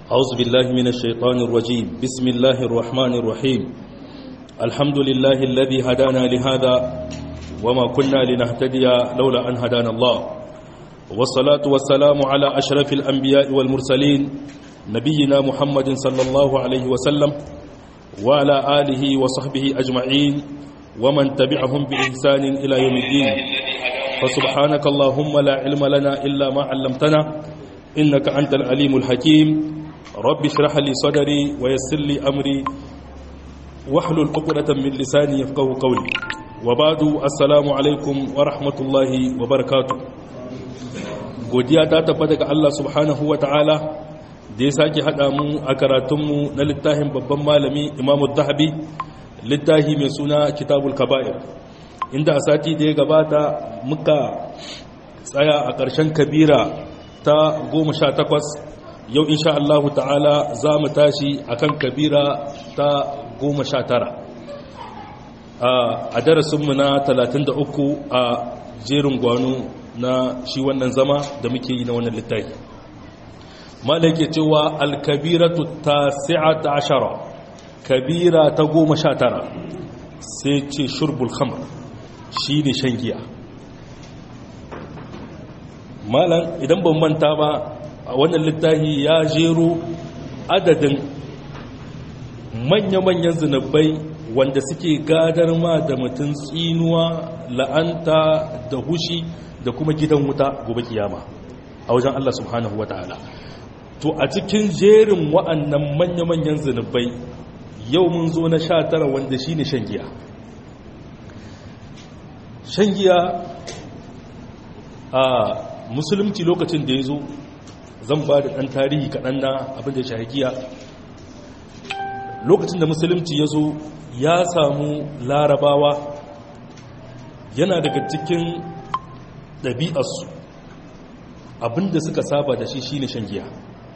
أعوذ بالله من الشيطان الرجيم بسم الله الرحمن الرحيم الحمد لله الذي هدانا لهذا وما كنا لنهتدي لولا أن هدانا الله والصلاة والسلام على أشرف الأنبياء والمرسلين نبينا محمد صلى الله عليه وسلم وعلى آله وصحبه أجمعين ومن تبعهم بإحسان إلى يوم الدين فسبحانك اللهم لا علم لنا إلا ما علمتنا إنك أنت العليم الحكيم رب اشرح لي صدري ويسر لي أمري واحلل عقدة من لساني يفقه قولي وبعد السلام عليكم ورحمة الله وبركاته godiya ta tabbata ga Allah subhanahu wa ta'ala da ya sake haɗa mu a karatunmu na littafin babban malami imamu zahabi littafi mai suna kitabul kaba'ir inda a sati da ya gabata muka tsaya a ƙarshen kabira ta goma sha takwas yau insha Allahu ta'ala za mu tashi a kan kabira ta goma sha tara a darasinmu na talatin da uku a jerin gwano na shi wannan zama da muke yi na wannan littafi malake cewa alkabiratu ta ta ashara kabira ta goma sha tara sai ce shurbul khamar shi ne shan giya malam idan ban manta ba a wannan littafi ya jero adadin manya-manyan zunubai wanda suke gadar ma da mutum tsinuwa la'anta da hushi da kuma gidan wuta gobe kiyama a wajen Allah subhanahu wa ta'ala to a cikin jerin wa'annan manya-manyan zunubai yau mun zo na sha tara wanda shi ne shan giya shan giya a musulunci lokacin da ya zo zan ba da ɗan tarihi kaɗan na abin da shahi giya lokacin da musulunci ya zo ya samu larabawa yana daga cikin ɗabi'arsu abinda suka saba da shi shine shan giya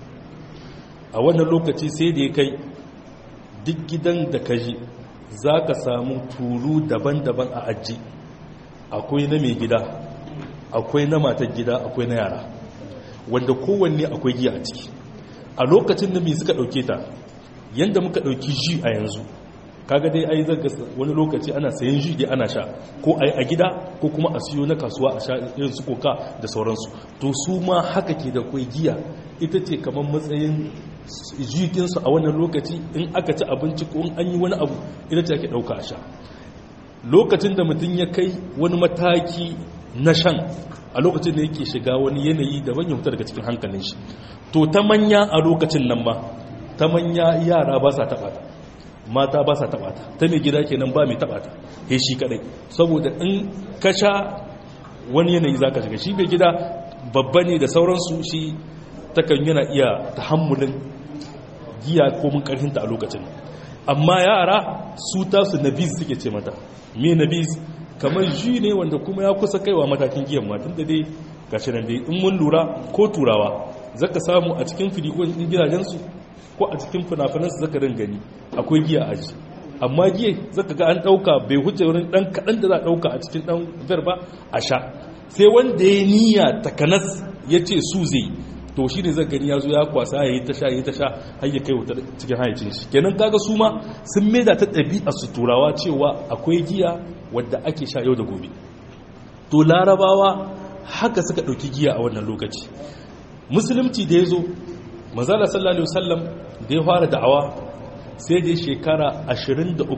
a wannan lokaci sai da ya kai duk gidan da ka ji za ka samu tulu daban-daban a aji akwai na mai gida akwai na matar gida akwai na yara wanda kowanne akwai giya a ciki a lokacin da mai suka ɗauke ta yadda muka ɗauki ji a yanzu kaga dai ai zaga wani lokaci ana sayan ji dai ana sha ko ai a gida ko kuma a siyo na kasuwa a sha irin su koka da sauransu to su ma haka ke da kwai giya ita ce kamar matsayin jikinsu a wannan lokaci in aka ci abinci ko in an yi wani abu ita ce ake ɗauka a sha lokacin da mutum ya kai wani mataki na shan a lokacin da yake shiga wani yanayi daban ya fita daga cikin hankalin shi to ta manya a lokacin nan ba ta manya yara ba sa taɓa ta mata ba sa taɓa ta ta mai gida kenan ba mai taɓa ta he shi kadai saboda in ka sha wani yanayi za ka shiga shi mai gida babba ne da sauransu shi takan yana iya tahammulin giya ko mun karhinta a lokacin amma yara su tasu nabiz suke ce mata me nabiz kamar ji ne wanda kuma ya kusa kaiwa matakin giyan matan da dai gashi nan dai in mun lura ko turawa zaka samu a cikin filikon din gidajensu ko a cikin fina-finansu zaka rin gani akwai giya a ji amma giya zaka ga an dauka bai huce wurin dan kadan da za a dauka a cikin dan ver ba a sha sai wanda ya niyya takanas ya ce su zai to shi ne zai gani ya zo ya kwasa ya yi ta sha ya yi ta sha har ya kai wuta cikin hayacin shi kenan kaga su ma sun maida ta ɗabi'a su turawa cewa akwai giya wadda ake sha yau da gobe to larabawa haka suka ɗauki giya a wannan lokaci musulunci da ya zo mazala sallallahu alaihi wasallam da ya fara da'awa sai da shekara 23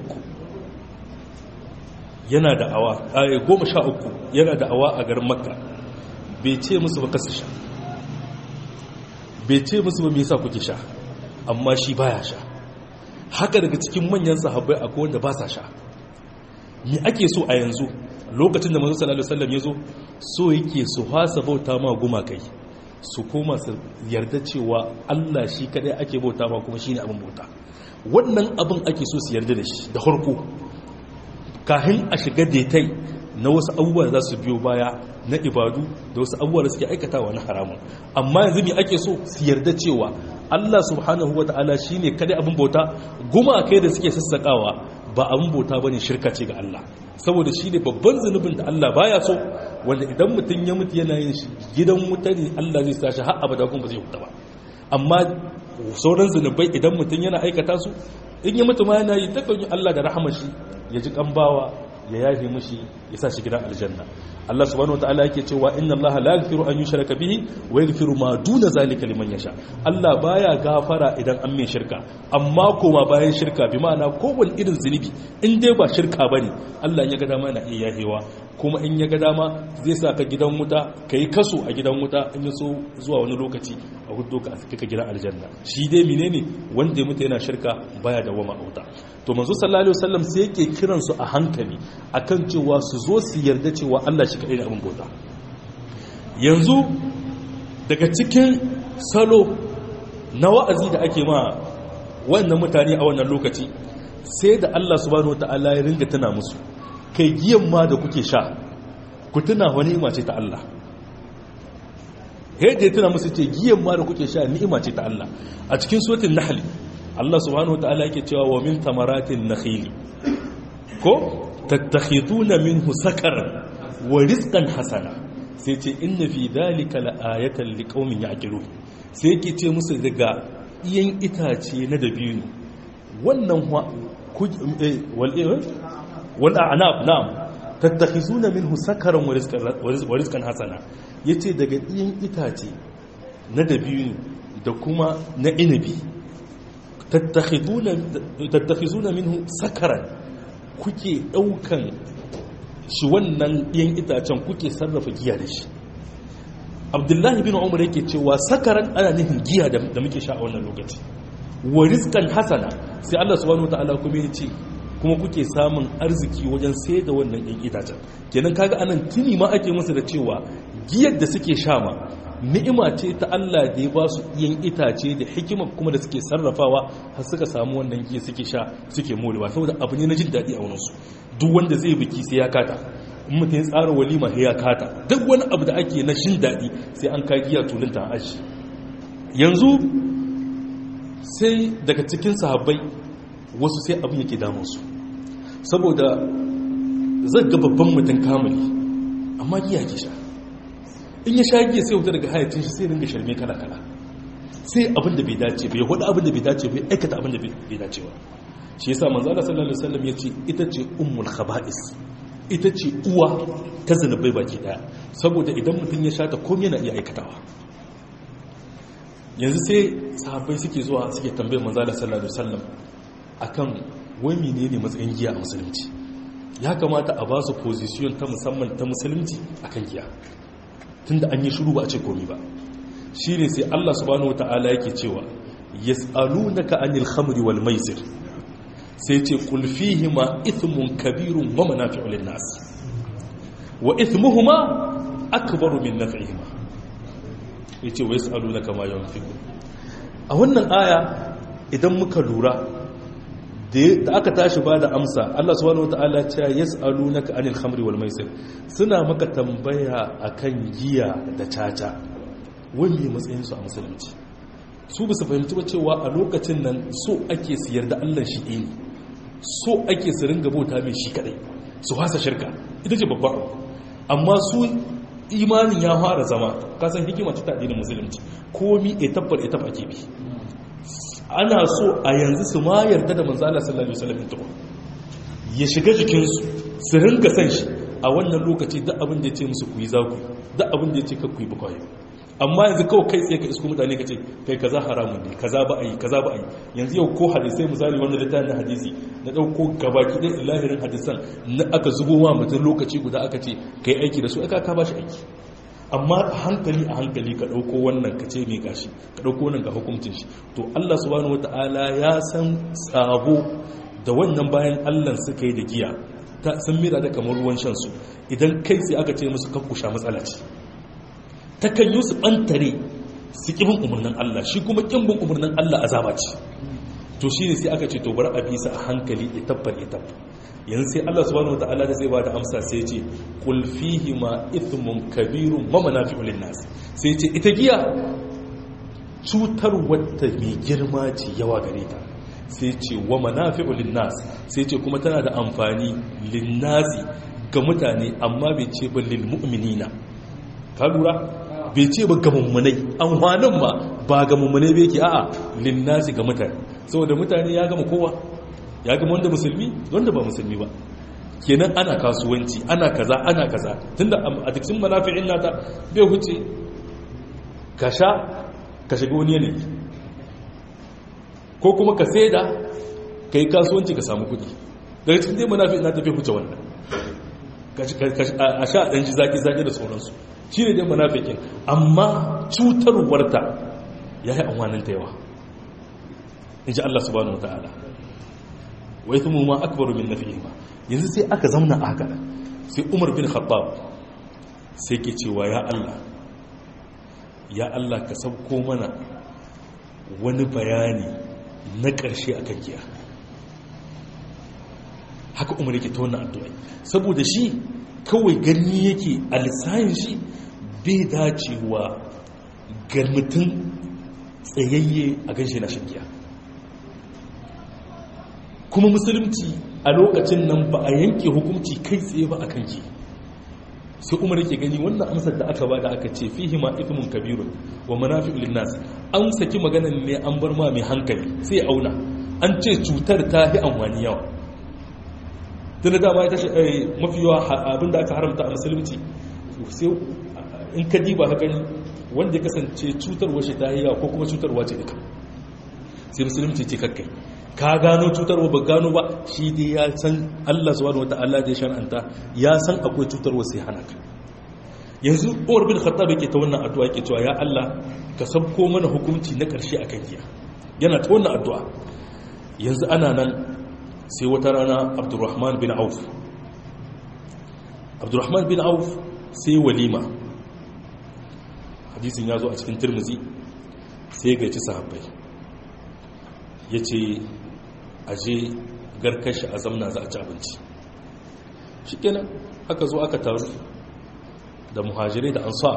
yana da'awa a goma sha uku yana da'awa a garin makka bai ce musu ba kasu sha bai ce musu ba me yasa kuke sha amma shi baya sha haka daga cikin manyan sahabbai akwai wanda ba sa sha me ake so a yanzu lokacin da manzo sallallahu alaihi wasallam yazo so yake su hasa bauta ma gumakai su koma su yarda cewa Allah shi kadai ake bauta ma kuma shine abin bauta wannan abin ake so su yarda da shi da harko kahin a shiga detai na wasu abubuwa za su biyo baya na ibadu da wasu abubuwa da suke aikatawa na haramun amma yanzu me ake so su yarda cewa Allah subhanahu wata'ala shine kadai abin bauta gumakai da suke sassakawa ba abin bauta bane shirka ce ga Allah saboda shi ne babban zunubin da Allah baya so wanda idan mutum ya mutu yana yin shi gidan wuta ne Allah zai sashi har abada kuma ba zai huta ba amma sauran zunubai idan mutum yana aikata su in yi mutum yana yi takan yi Allah da rahama shi ya ji kambawa ya yafe mishi ya sa shi gidan aljanna Allah subhanahu wataala yake cewa inna Allah la yaghfiru an yushraka bihi wa yaghfiru ma duna zalika liman yasha Allah baya gafara idan an mai shirka amma koma bayan shirka bi ma'ana kowane irin zunubi in dai ba shirka bane Allah ya ga dama na iya yahewa kuma in ya ga dama zai sa ka gidan wuta kai kaso a gidan wuta in ya so zuwa wani lokaci a hudu ka kika gidan aljanna shi dai menene wanda ya mutu yana shirka baya da wama auta to manzo sallallahu alaihi wasallam sai yake kiran su a hankali akan cewa su zo su yarda cewa Allah shi kadai da abin bauta yanzu daga cikin salo na wa'azi da ake ma wannan mutane a wannan lokaci sai da Allah subhanahu wataala ya ringa tana musu kai giyan ma da kuke sha ku tuna wani ni'ima ce ta Allah yadda ya tuna musu ce giyan ma da kuke sha ni'ima ce ta Allah a cikin suratul nahl Allah subhanahu wataala yake cewa wa min tamaratin nakhili ko tattakhiduna minhu sakaran wa rizqan hasana sai ce inna fi dhalika la'ayatan liqaumin ya'qilun sai yake ce musu daga iyan itace na dabino wannan wal wal a'nab na'am tattakhizuna minhu sakaran wa rizqan hasana yace daga iyan itace na dabino da kuma na inabi tattakhizuna minhu sakaran kuke daukan shi wannan yan itacen kuke sarrafa giya da shi abdullahi bin umar yake cewa sakaran ana nufin giya da muke sha a wannan lokaci wa rizqan hasana sai Allah subhanahu wataala kuma ya ce kuma kuke samun arziki wajen sai da wannan yan itacen kenan kaga anan tuni ma ake musu da cewa giyar da suke sha ma ni'ima ce ta Allah da ya ba su yan itace da hikima kuma da suke sarrafawa har suka samu wannan giya suke sha suke molewa saboda abu ne na jin daɗi a wurinsu duk wanda zai biki sai ya kata in mutum ya tsara walima sai ya kata duk wani abu da ake na jin daɗi sai an ka giya tulunta aji yanzu sai daga cikin sahabbai wasu sai abin yake damunsu saboda zai ga babban mutum kamali amma giya ke sha in ya sha giya sai wuta daga hayacin shi sai ringa sharme kala-kala sai abin da bai dace bai hudu abin da bai dace bai aikata abin da bai dace ba shi yasa manzo Allah sallallahu alaihi wasallam yace ita ce ummul khaba'is ita ce uwa ta zanubai baki daya saboda idan mutum ya sha ta komai yana iya aikatawa yanzu sai sahabbai suke zuwa suke tambayar manzo Allah sallallahu alaihi wasallam akan wai menene matsayin giya a musulunci ya kamata a ba su position ta musamman ta musulunci akan giya tunda an yi shiru ba a ce komi ba shine sai Allah subhanahu wataala yake cewa yas'alunaka anil khamri wal maisir sai ce qul fihima ithmun kabirun wa manafi'u lin nas wa ithmuhuma akbaru min naf'ihima yace wa yas'alunaka ma yunfiqun a wannan aya idan muka lura da aka tashi ba da amsa Allah subhanahu wataala ya yas'alunaka anil khamri wal maisir suna maka tambaya akan giya da caca wani matsayin su a musulunci su bisa fahimci ba cewa a lokacin nan so ake siyar da Allah shi ne so ake su ringa bauta mai shi kadai su hasa shirka ita ce babba amma su imanin ya fara zama kasan hikima ta addinin musulunci komi etafar etaf ake bi ana so a yanzu su ma yarda da manzo Allah sallallahu alaihi wasallam tukun ya shiga jikinsu su ringa san shi a wannan lokaci duk abin da ya ce musu ku yi za ku duk abin da ya ce ka ku yi bakwaye amma yanzu kawai kai tsaye ka isko mutane ka ce kai kaza haramun ne kaza ba a yi kaza ba a yi yanzu yau ko hadisai misali wanda littafin na hadisi na ɗauko gabaki ɗaya lahirin hadisan na aka zubo wa mutum lokaci guda aka ce kai aiki da su aka ka ba shi aiki amma a hankali a hankali ka ɗauko wannan ka ce mai gashi ka ɗauko wannan ga hukuncin shi to Allah subhanahu wata'ala ya san tsabo da wannan bayan Allah suka yi da giya ta sun mira da kamar ruwan shan su idan kai sai aka ce musu kakkusha matsala ce ta kan yi su ɓantare su ƙibin umarnin Allah shi kuma ƙimbin umarnin Allah azaba ce to shi ne sai aka ce to bar a bisa a hankali itabbar itab yanzu sai Allah subhanahu wata'ala da zai ba da amsa sai ce qul fihi ma ithmun kabirun wa manafi'u lin-nas sai ce ita giya cutar wata mai girma ce yawa gare ta sai ce wa manafi'u lin-nas sai ce kuma tana da amfani lin-nasi ga mutane amma bai ce ba lil mu'minina ka lura bai ce ba ga mummunai amfanin ma ba ga mummunai bai ke a'a linnasi ga mutane saboda mutane ya gama kowa ya gama wanda musulmi wanda ba musulmi ba kenan ana kasuwanci ana kaza ana kaza tunda a dukkan manafi'in nata bai huce ka sha ka shiga wani yanayi ko kuma ka saida ka yi kasuwanci ka samu kudi daga cikin dai manafi'in nata bai huce wannan a sha ɗan ji zaki-zaki da sauransu shi ne dai manafi'in amma cutarwarta ya yi amwanin ta yawa in ji Allah subhanahu wa ta'ala wai kuma ma akbaru min nafi'i ma yanzu sai aka zamna a haka sai umar bin khattab sai ke cewa ya Allah ya Allah ka sauko mana wani bayani na ƙarshe a giya haka umar yake ta wannan addu'a saboda shi kawai gani yake a lissayin shi bai dacewa ga mutum tsayayye a ganshi na shan giya kuma musulunci a lokacin nan ba a yanke hukunci kai tsaye ba a kan ki sai umar yake gani wannan amsar da aka bada aka ce fihi ma ithmun kabirun wa manafi'u linnas an saki maganan ne an bar ma mai hankali sai ya auna an ce cutar ta yi amfani yawa tunda dama ita mafi yawa abinda aka haramta a musulunci sai in ka diba ka gani wanda ya kasance cutarwa shi ta yi yawa ko kuma cutarwa ce duka sai musulunci ce kakkai ka gano cutarwa ba gano ba shi dai ya san Allah subhanahu wata'ala da ya shar'anta ya san akwai cutarwa sai hana ka yanzu Umar bin Khattab yake ta wannan addu'a yake cewa ya Allah ka sabko mana hukunci na karshe akan giya yana ta wannan addu'a yanzu ana nan sai wata rana Abdurrahman bin Auf Abdurrahman bin Auf sai walima hadisin ya zo a cikin Tirmidhi sai ga ci sahabbai yace aje garkashi a zamna za a ci abinci shi kenan aka zo aka taru da muhajirai da ansar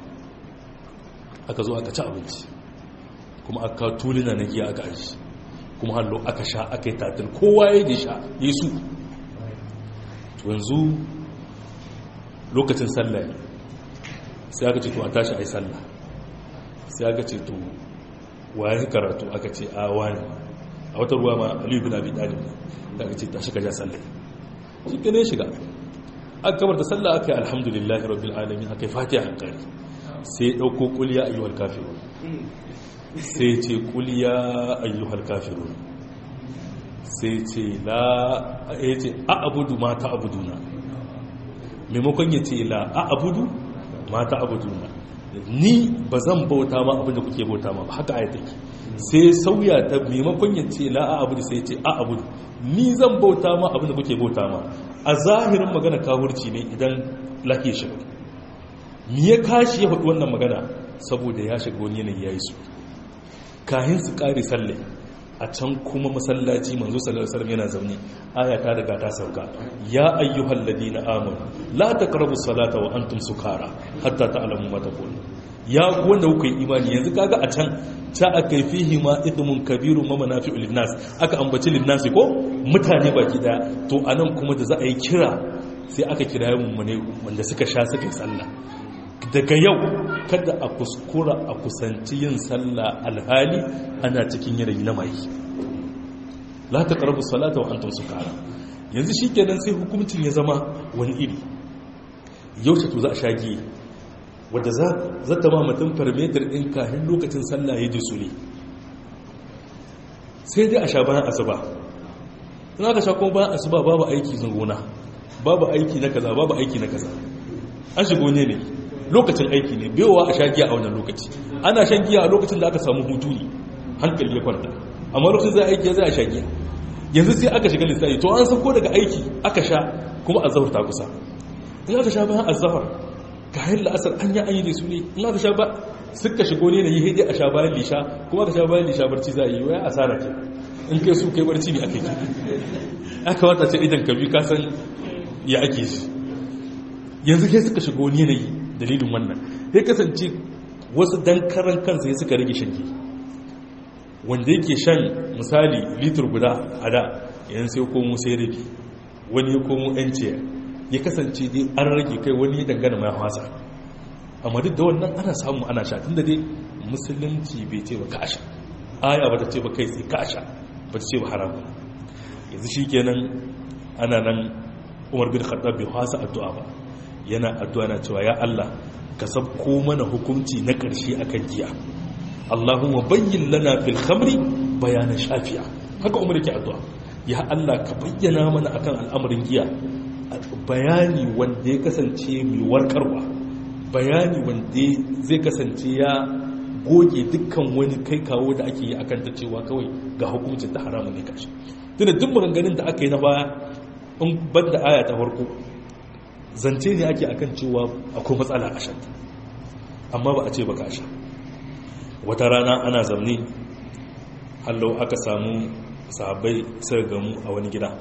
aka zo aka ci abinci kuma aka tulina na giya aka aji kuma hallo aka sha aka yi tatil kowa ya yi sha yi su yanzu lokacin sallah sai aka ce to a tashi a yi sallah sai aka ce to waye karatu aka ce a wani a wata ruwa ma aliyu bin abi talib da aka ce ta shiga ja sallai shi ke ne shiga aka kamar da sallah aka yi alhamdulillahi rabbil alamin aka yi fatiha hankali sai ya ɗauko kuliya ayyuhal kafirun sai ce kuliya ayyuhal kafirun sai ce la ya ce a abudu ma ta abuduna maimakon ya ce la a abudu ma ta abuduna ni ba zan bauta ma abinda kuke bauta ma ba haka ayataki sai sauya ta maimakon ya ce la a abudu sai ce a abudu ni zan bauta ma abinda kuke bauta ma a zahirin magana kawurci ne idan lafiya shi mi ya kashi ya faɗi wannan magana saboda ya shiga wani yanayi ya yi su kahin su ƙari salle a can kuma masallaci manzo sallallahu alaihi wasallam yana zaune aya ta riga ta sauka ya ayyuhal ladina amanu la taqrabu salata wa antum sukara hatta ta'lamu ma taqulun ya wanda kuka yi imani yanzu kaga a can ta aka yi fihi ma idmun kabirun ma manafi'u linnas aka ambaci linnas ko mutane baki daya to anan kuma da za a yi kira sai aka kira mummune wanda suka sha suka yi sallah daga yau kada a kuskura a kusanci yin sallah alhali ana cikin yanayi na mai la taqrabu salata wa antum sukara yanzu shikenan sai hukuncin ya zama wani iri yaushe to za a shage wadda za ta ma mutum farmetar ɗin kahin lokacin sallah ya ji sule sai dai a sha bayan asuba in aka sha kuma bayan asuba babu aiki zangona babu aiki na kaza babu aiki na kaza an shigo ne ne lokacin aiki ne bewa a sha giya a wannan lokaci ana shan giya a lokacin da aka samu hutu ne hankali ya kwanta amma lokacin za a aiki za a sha giya yanzu sai aka shiga lissafi to an sauko daga aiki aka sha kuma azahar ta kusa in aka sha bayan azahar kayan la'asar an yi an yi da su ne in aka sha ba suka shigo ne na yi haidai a sha bayan lisha kuma aka sha bayan lisha barci za a yi waya asara ke in kai su kai barci ne aka yi aka wata ce idan ka bi kasan ya ake shi yanzu kai suka shigo ne na yi dalilin wannan ya kasance wasu dan karan kansa ya suka rage shanki wanda yake shan misali litur guda a da yan sai komo sai rabi wani ya komo yan ciyar ya kasance dai an rage kai wani ya dangana mai hasa amma duk da wannan ana samu ana sha tun da dai musulunci bai ce ba ka sha aya ba ta ce ba kai sai ka sha ba ta ce ba haramun yanzu shi kenan ana nan umar bin khattab bai fasa addu'a ba yana addu'a na cewa ya Allah ka sabko mana hukunci na ƙarshe akan giya Allahumma bayyin lana fil khamri bayanan shafiya haka umar yake addu'a ya Allah ka bayyana mana akan al'amarin giya bayani wanda ya kasance mai warkarwa bayani wanda zai kasance ya goge dukkan wani kai kawo da ake yi akan ta cewa kawai ga hukuncin ta haramun ne kashi tunda duk maganganun da aka yi na baya in ban da aya ta farko zance ne ake akan cewa akwai matsala a shanta amma ba a ce ba ka sha wata rana ana zaune hallau aka samu sahabbai sai gamu a wani gida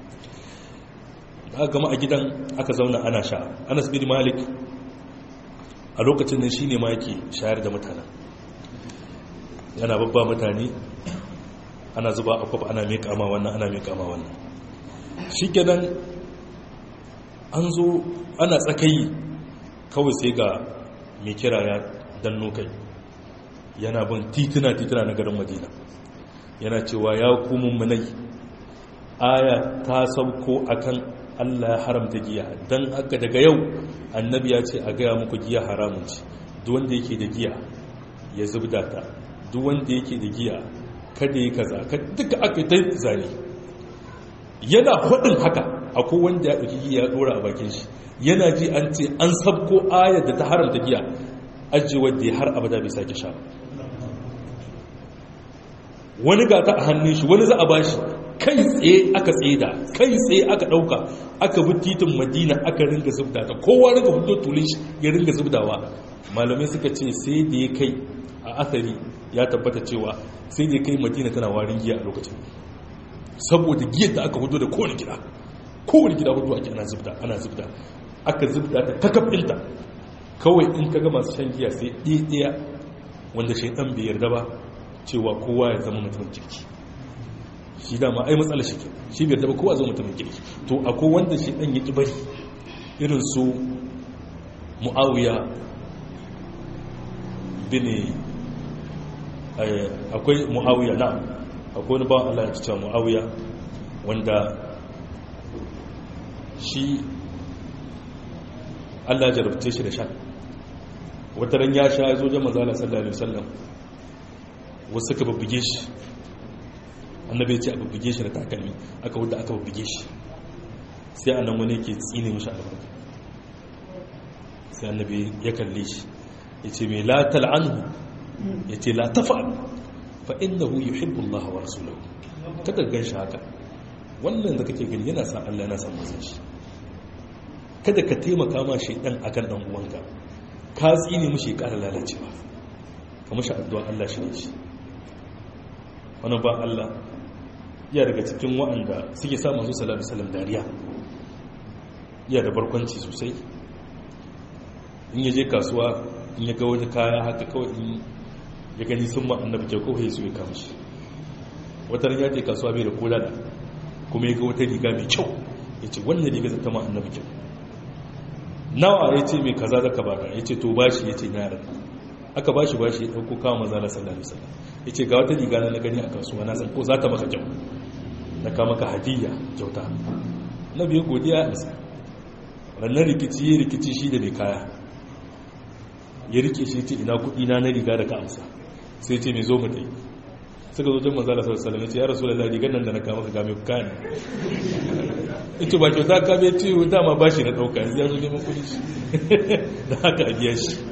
aka gama a gidan aka zauna ana sha anas bin malik a lokacin nan shine ma yake shayar da mutanen yana babba mutane ana zuba a kwafa ana mai kama wannan ana mai kama wannan shi kenan an zo ana tsakayi kawai sai ga mai kira ya danno kai yana bin tituna-tituna na garin madina yana cewa ya kumun munai aya ta sauko akan allah ya haramta giya don haka daga yau annabi ya ce a gaya muku giya haramun ce duk wanda yake da giya ya zubda ta duk wanda yake da giya kada yi kaza duka aka ta zane yana faɗin haka akwai wanda ya ɗauki giya ya ɗora a bakin shi yana ji an ce an sabko ayar da ta haramta giya ajiye wadda ya har abada bai sake sha wani gata a hannun shi wani za a bashi kai tsaye aka tseda kai tsaye aka ɗauka aka bi titin madina aka ringa zubda ta kowa ringa fito tulin shi ya ringa zubdawa malamai suka ce sai da ya kai a asari ya tabbata cewa sai da ya kai madina tana warin giya a lokacin saboda giyar da aka hudu da kowane gida kowane gida hudu ake ana zubda ana zubda aka zubda ta takabinta kawai in ka ga masu shan giya sai ɗaya wanda shaidan bai yarda ba cewa kowa ya zama mutumin kirki shi dama ai matsala shi shi bai yarda ba kowa zama mutumin kirki to akwai wanda shaidan ya ki bari irin su mu'awiya bin akwai mu'awiya na akwai wani bawan Allah ya cewa mu'awiya wanda shi Allah ya jarabce shi da sha wata ran ya sha ya zo jama'a zala sallallahu alaihi wasallam wasu suka bubbuge shi annabi ya ce a bubbuge shi da takalmi aka wadda aka bubbuge shi sai annan wani yake tsine mishi albarka sai annabi ya kalle shi ya ce mai la tal'anhu ya ce la tafa'al fa innahu yuhibbu Allah wa rasulahu kada gan shi haka wannan da kake gani yana sa Allah yana san mazan shi kada ka taimaka ma shaidan akan dan uwanka ka tsine mushi ya ƙara lalacewa ka mashi addu'a Allah shi ne shi wani ba Allah ya daga cikin wa'anda suke sa manzo sallallahu alaihi wasallam dariya ya da barkwanci sosai in ya je kasuwa in ya ga wani kaya haka kawai in ya gani sun ma annabi kyau kawai su ya kama shi wata ran ya je kasuwa bai da kola da kuma ya ga wata riga mai kyau ya ce wannan riga zata ma annabi kyau nawa ya ce mai kaza zaka baka ya ce to bashi ya ce yaran aka bashi bashi ya ɗauko kawo maza na sallallahu alaihi wasallam ya ce ga wata riga na gani a kasuwa na san ko za ta maka kyau na ka maka hadiyya kyauta na biyu godiya a isa rannan rikici ya rikici shi da mai kaya ya rike shi ce ina kuɗi na na riga da ka amsa sai ce mai zo mu dai suka zo jan manzala sallallahu alaihi wasallam ya ce ya rasulullahi rigar nan da na kama ka ga mai kaya ne ita ba kyauta ka bai ce dama ba shi na ɗauka yanzu ya zo neman kuɗi shi da haka a biya shi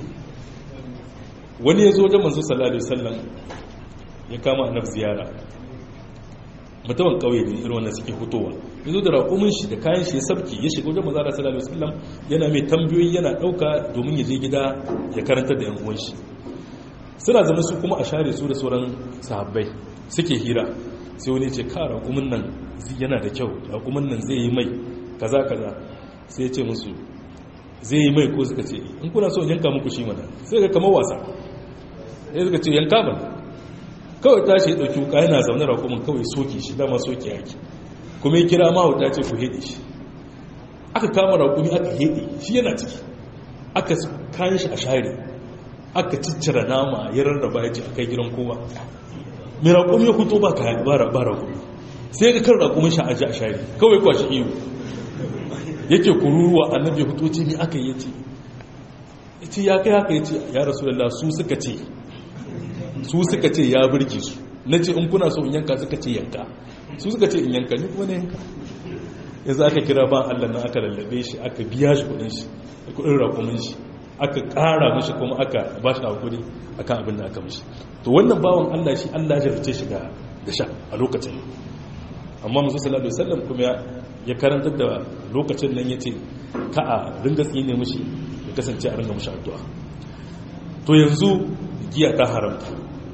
wani ya zo wajen manzo sallallahu alaihi wasallam ya kama annab ziyara mutumin kauye ne irin wannan suke hutowa ya zo da raƙumin shi da kayan shi ya sabki ya shiga wajen manzo sallallahu alaihi wasallam yana mai tambayoyi yana ɗauka domin ya je gida ya karanta da yan uwan shi suna zama su kuma a share su da sauran sahabbai suke hira sai wani ce ka raƙumin nan yana da kyau raƙumin nan zai yi mai kaza kaza sai ya ce musu zai yi mai ko suka ce in kuna so yanka muku shi mana sai ga kamar wasa sai suka ce yanka mana kawai tashi ya ɗauki wuka yana zaune raƙumin kawai soke shi dama soke yaki kuma ya kira mahauta ce ku heɗe shi aka kama raƙumi aka heɗe shi yana ciki aka kayan shi a share aka ciccira nama ya rarraba ya ce a kai gidan kowa mai raƙumi ya fito ba ka ba raƙumi sai ga kan raƙumin shi a ji a share kawai kwashi iyo yake kururuwa annabi ya fito ce ni aka yi ce ce ya kai haka ya ce ya rasu da su suka ce su suka ce ya birge su na ce in kuna so in yanka suka ce yanka su suka ce in yanka ni kuma na yanka yanzu aka kira ba allah na aka lallabe shi aka biya shi kudin shi kudin rakumin shi aka kara mashi kuma aka ba shi hakuri akan abin da aka mashi to wannan bawan allah shi allah ya jarfice shi da sha a lokacin amma musu sallallahu alaihi wasallam kuma ya karantar da lokacin nan yace ka a ringa tsine mishi ya kasance a ringa mishi addu'a to yanzu giya ta haramta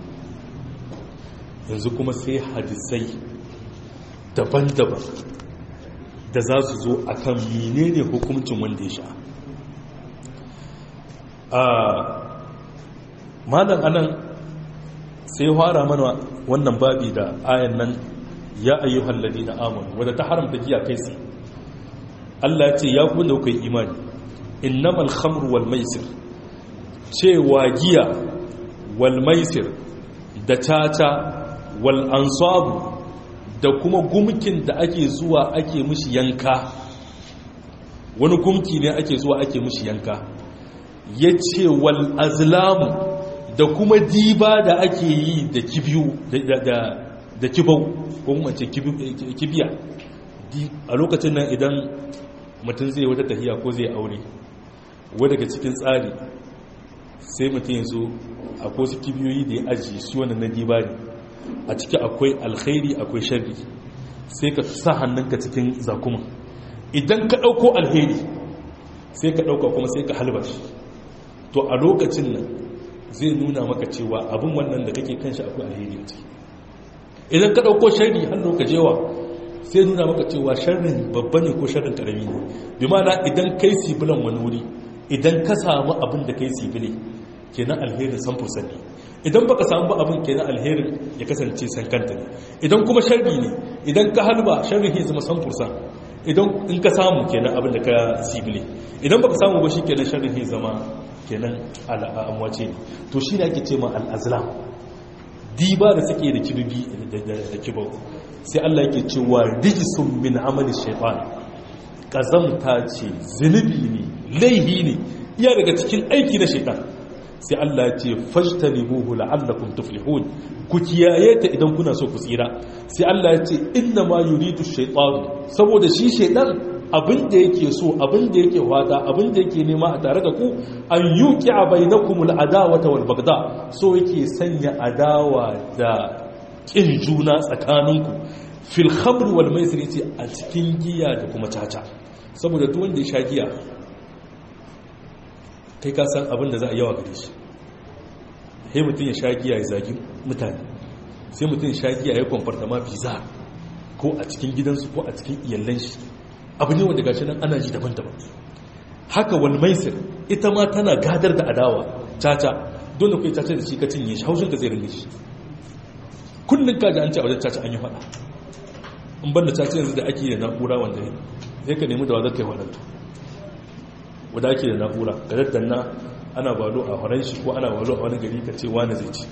yanzu kuma sai hadisai daban-daban da za su zo a kan menene hukuncin wanda ya sha a malam anan sai fara mana wannan babi da ayan nan ya ayyuhal ladina amanu wadda ta haramta giya kai sai Allah ya ce ya kuma da kuka yi imani innamal khamru wal maisir cewa giya wal maisir da tata wal ansabu da kuma gumkin da ake zuwa ake mishi yanka wani gumki ne ake zuwa ake mishi yanka ya ce wal azlamu da kuma diba da ake yi da kibiyu da kibau ko kuma ce kibiya a lokacin nan idan mutum zai wata tahiya ko zai aure wadda daga cikin tsari sai mutum ya zo akwai su kibiyoyi da ya ajiye su wannan na diba ne a ciki akwai alkhairi akwai sharri sai ka sa hannunka cikin zakuma idan ka ɗauko alheri sai ka ɗauka kuma sai ka halba shi to a lokacin nan zai nuna maka cewa abin wannan da kake kan shi akwai alheri a ciki idan ka ɗauko sharri hannu ka jewa sai nuna maka cewa sharrin babba ne ko sharrin ƙarami ne bi mana idan kai sibilan wani wuri idan ka samu abin da kai sibile kenan alherin san ne idan baka samu ba abin kenan alherin ya kasance san kanta ne idan kuma sharri ne idan ka halba sharri ya zama san fursan idan in ka samu kenan abin da ka sibile idan baka samu ba shi kenan sharri ya zama kenan al'amwace ne to shi ne ake ce ma al'azlam diba da suke da kibibi da kibau sai Allah yake cewa rijisun min amali shaytan kazamta ce zunubi ne laihi ne iya daga cikin aiki na shaytan sai Allah ya ce fajtanibuhu la'allakum tuflihun ku kiyaye ta idan kuna so ku tsira sai Allah ya ce inna ma yuridu shaytan saboda shi shaytan abin da yake so abin da yake wada abin da yake nema a tare da ku an yuqi bainakum al'adawata wal bagda so yake sanya adawa da kin juna tsakaninku fil khamr wal maisir yace a cikin giya da kuma caca saboda duk wanda ya sha giya kai ka san abin da za a yawa gare shi sai mutum ya sha giya ya zagi mutane sai mutum ya sha giya ya kwamfarta ma biza ko a cikin gidansu ko a cikin iyallan shi abu ne wanda gashi nan ana ji daban-daban haka wal maisir ita ma tana gadar da adawa caca don da kai caca da shi ka cinye shi haushin ka zai ringa shi kullum ka ji an ce a wajen caca an yi faɗa in banda caca yanzu da ake da na'ura wanda zai ka nemi da wa zaka yi wadanto wadda ake da na'ura ga daddanna ana balo a horon shi ko ana balo a wani gari ka ce wani zai ci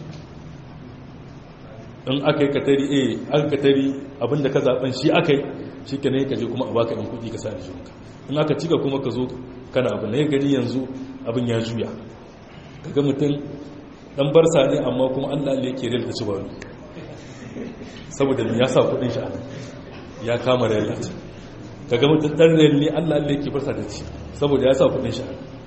in aka yi katari a aka katari abinda ka zaben shi aka yi shi ka ne ka je kuma a baka yan kudi ka sa aljihunka in aka cika kuma ka zo kana abin na ya gani yanzu abin ya juya kaga mutum dan barsa ne amma kuma allah ne yake rilta ci balo saboda ya sa kudin shi a nan ya kama rayuwa kaga mutum dan rayuwa ne allah ne yake barsa da ci saboda ya sa kudin shi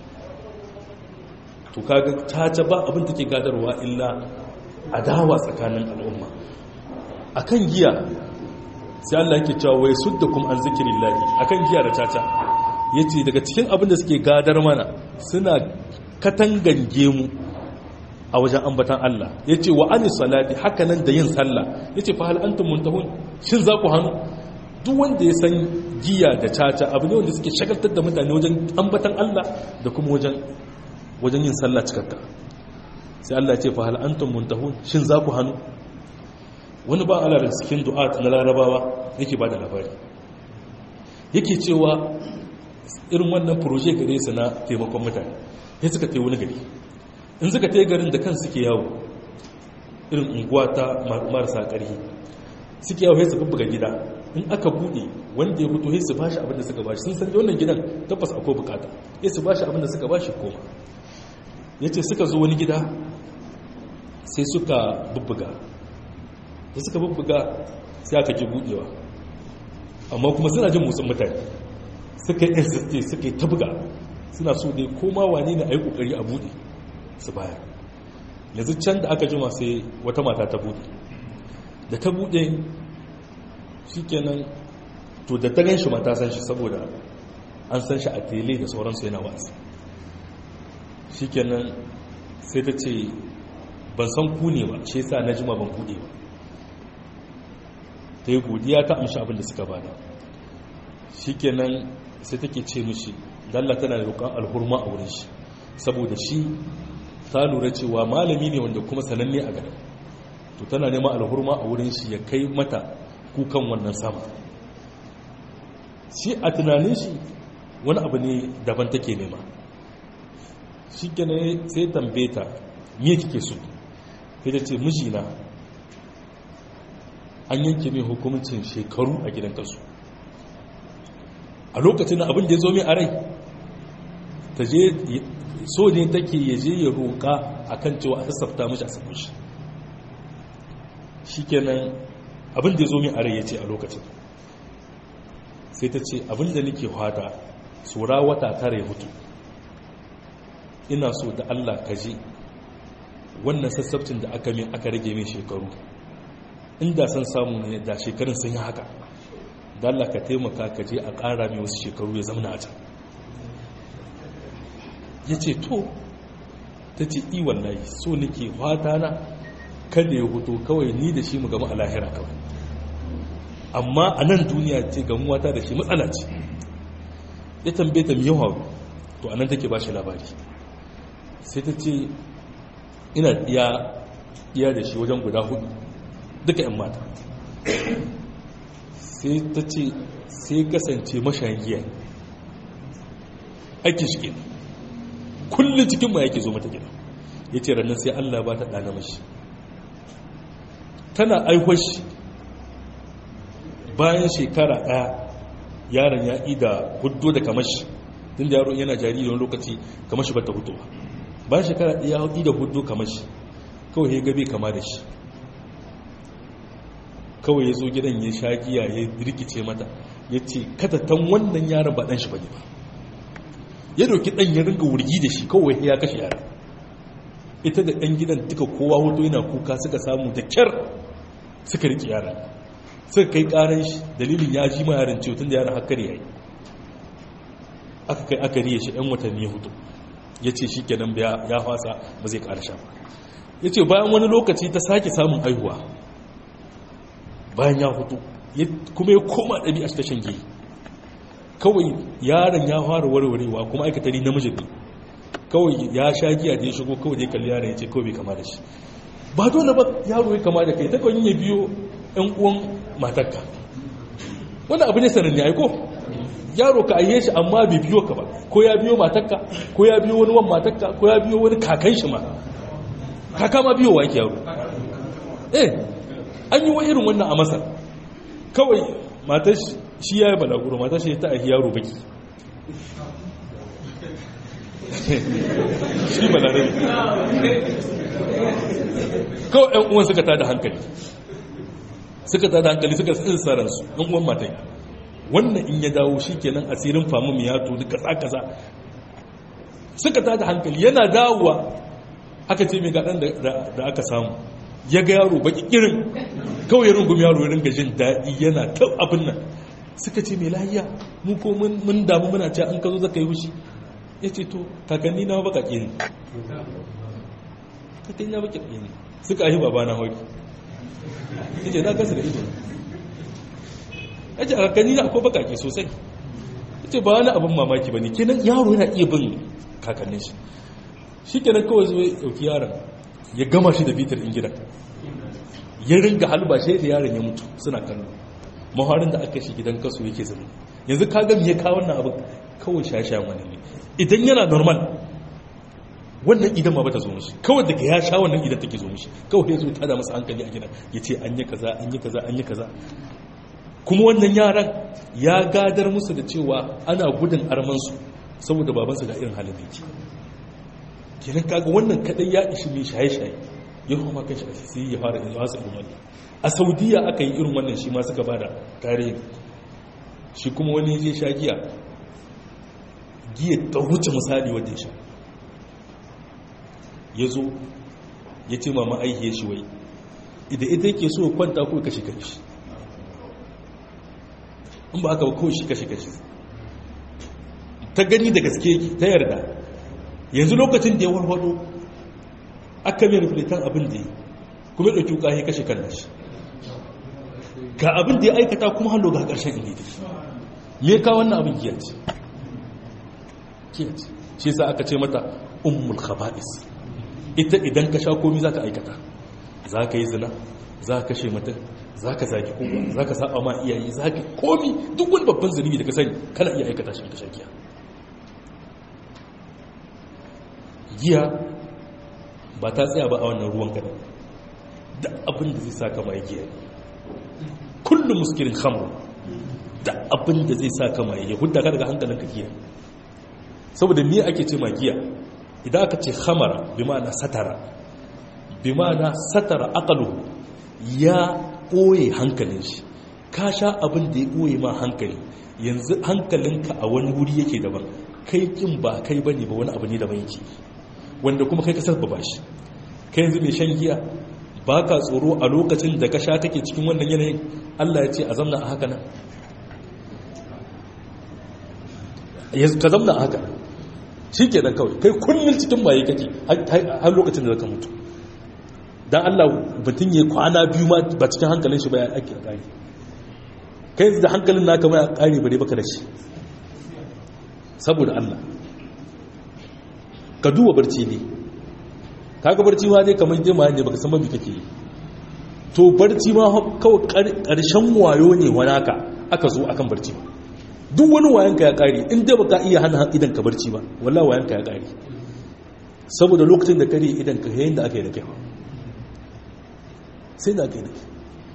to kaga caca ba abin take gadarwa illa adawa tsakanin al'umma akan giya sai Allah yake cewa wai suddakum an zikrillahi akan giya da caca yace daga cikin abin da suke gadar mana suna katangange mu a wajen ambatan Allah yace wa anis salati hakanan da yin sallah yace fa hal antum muntahun shin za ku hannu duk wanda ya san giya da caca abu ne wanda suke shagaltar da mutane wajen ambatan Allah da kuma wajen wajen yin sallah cikakka sai Allah ya ce fa hal antum muntahun shin za ku hannu wani ba Allah da cikin du'at na larabawa yake ba da labari yake cewa irin wannan proje gare su na taimakon mutane ya suka tai wani gari in suka tai garin da kan suke yawo irin unguwa ta marasa ƙarfi suke yawo ya su bubbuga gida in aka buɗe wanda ya fito ya su bashi abinda suka bashi sun san wannan gidan tabbas akwai bukata ya su bashi abinda suka bashi koma ya ce suka zo wani gida sai suka bubbuga da suka bubbuga sai aka ji buɗewa amma kuma suna jin motsin mutane suka yi insiste suka yi ta buga suna so dai koma wane ne a yi ƙoƙari a buɗe su baya yanzu can da aka jima sai wata mata ta buɗe da ta buɗe shi kenan to da ta gan shi mata san shi saboda an san shi a tele da sauransu yana wasu shi kenan sai ta ce ban san ku ne ba shi sa na jima ban buɗe ba ta yi godiya ta amshi abin da suka bada shi kenan sai take ce mishi dalla tana da roƙon alhurma a wurin shi saboda shi ta lura cewa malami ne wanda kuma sananne a garin to tana neman alhurma a wurin shi ya kai mata kukan wannan sama shi a tunanin shi wani abu ne daban take nema shi kenan sai tambaye ta me kike so sai ta ce mijina an yanke mai hukumcin shekaru a gidan kasu a lokacin abin da ya zo mai a rai ta je so ne take ya je ya roƙa a kan cewa a sassafta mashi a sakon shi shi kenan abin da ya zo mai a rai ya ce a lokacin sai ta ce abin da nake hada tsora wata tara ya mutu ina so da allah ka je wannan sassabcin da aka min aka rage min shekaru inda san samu ne da shekarun sun yi haka da Allah ka taimaka ka je a ƙara mai wasu shekaru ya zama a can ya ce to ta ce i wallahi so nake fata na kada ya hutu kawai ni da shi mu gama a lahira kawai amma a nan duniya ce gamuwa ta da shi matsala ce ya tambaye ta yawa to a nan take ba shi labari sai ta ce ina iya da shi wajen guda hudu duka 'yan mata sai ta ce sai kasance mashayin giya ake shi ke kullum cikin ma yake zo mata gida ya ce rannan sai allah ba ta ɗana mashi tana aihuwar shi bayan shekara ɗaya yaron ya ida hudu da kamashi tun da yaro yana jariri wani lokaci kamashi ba ta hudu ba bayan shekara ɗaya ya ida hudu kamashi kawai ya gabe kama da shi kawai ya zo gidan ya sha giya ya rikice mata ya ce katatan wannan yaron ba ɗan shi bane ba ya doki ɗan ya ringa wurgi da shi kawai ya kashe yaron ita da ɗan gidan duka kowa hoto yana kuka suka samu da kyar suka riƙe yaron suka kai ƙaran shi dalilin ya ji ma yaron ciwo tun da yaron hakkar ya yi aka kai aka riye shi ɗan watanni ya hutu ya ce shi kenan ya fasa ba zai ƙara sha ba ya ce bayan wani lokaci ta sake samun haihuwa bayan ya hutu kuma ya koma ɗabi'a ta shan giyi kawai yaron ya fara warwarewa kuma aikatari namijin ne kawai ya sha giya da ya shigo kawai da ya kalli yaron ya ce kawai bai kama da shi ba dole ba yaro ya kama da kai ta kawai ya biyo ɗan uwan matarka wanda abu ne sananne aiko yaro ka ayye shi amma bai biyo ka ba ko ya biyo matarka ko ya biyo wani wan matarka ko ya biyo wani kakan shi ma kaka ma biyo wa yake yaro eh an yi wa irin wannan a masar kawai matar shi ya yi balaguro matar shi ta ahi yaro baki shi balarai kawai yan uwan suka tada hankali suka tada hankali suka tsinsa ransu yan uwan matai wannan in ya dawo shi kenan asirin famu ya tudu kasa-kasa suka tada hankali yana dawowa aka ce mai gaɗan da aka samu ya ga yaro baki irin kawai ya rungumi yaro ya ringa jin daɗi yana ta abin nan suka ce mai lahiya mu ko mun damu muna ce an ka zo zaka yi wushi ya ce to kakanni na baka ƙi ne kakanni na baka ƙi ne suka ahi baba na hauki ya ce na gasa da ido ya ce a kakanni na akwai baka ƙi sosai ya ce ba wani abin mamaki ba ne kenan yaro yana iya bin kakannin shi shi kenan kawai zuwa ya ɗauki yaron ya gama shi da bitar in gidan ya ringa halba shi da yaron ya mutu suna kallo maharin da aka shi gidan kaso yake zama yanzu ka gami ya kawo wannan abin kawai shashayen wani ne idan yana normal wannan idan ma bata zo mishi kawai daga ya sha wannan idan take zo mishi kawai ya zo tada masa hankali a gidan ya ce an yi kaza an yi kaza an yi kaza kuma wannan yaran ya gadar musu da cewa ana gudun armansu saboda babansa ga irin halin da yake kenan kaga wannan kadai ya ishi mai shaye-shaye ya kuma kan shi sai ya fara in wasa irin wannan a saudiya aka yi irin wannan shi ma suka bada tarihi shi kuma wani ya je sha giya giya ta wuce misali wadda ya sha ya zo ya ce mama aihiyar shi wai idan ita yake so kwanta ko kashe kashe in ba aka ba kawai shi kashe kashe ta gani da gaske ta yarda yanzu lokacin da ya warwado aka mai rufletan abin da ya kuma ɗauki wuka ya kashe kan nashi ga abin da ya aikata kuma hannu ga ƙarshen inda ya me ka wannan abin giya ce giya ce shi sa aka ce mata ummul khaba'is ita idan ka sha komi za ka aikata za ka yi zina za ka kashe mutum za ka zaki kowa za ka saba ma iyaye za ka komi duk wani babban zunubi da ka sani kana iya aikata shi ka sha giya giya ba ta tsaya ba a wannan ruwan kadan da abin da zai sa ka mai giya kullum muskirin khamru da abin da zai sa ka mai ya hudda ka daga hankalinka giya saboda me ake ce ma giya idan aka ce khamara bi ma'ana satara bi ma'ana satara aqalu ya ɓoye hankalin shi ka sha abin da ya ɓoye ma hankali yanzu hankalinka a wani wuri yake daban kai kin ba kai bane ba wani abu ne daban yake wanda kuma kai ka sabba shi kai yanzu mai shan giya ba ka tsoro a lokacin da ka sha kake cikin wannan yanayin Allah ya ce a zamna a haka nan ka zamna a haka nan shi ke nan kawai kai kullum cikin maye kake har lokacin da zaka mutu don Allah mutum ya kwana biyu ma ba cikin hankalin shi ba ya ake kare kai da hankalin naka ma ya kare bare baka da shi saboda Allah ka duba barci ne kaga barci ma ne kamar jima ne baka san mabi kake yi to barci ma kawai karshen wayo ne wani haka aka zo akan barci ba duk wani wayanka ya kare in dai baka iya hana idan ka barci ba wallahi wayanka ya kare saboda lokacin da kare idan ka yayin da aka yi da kai sai da aka yi da kai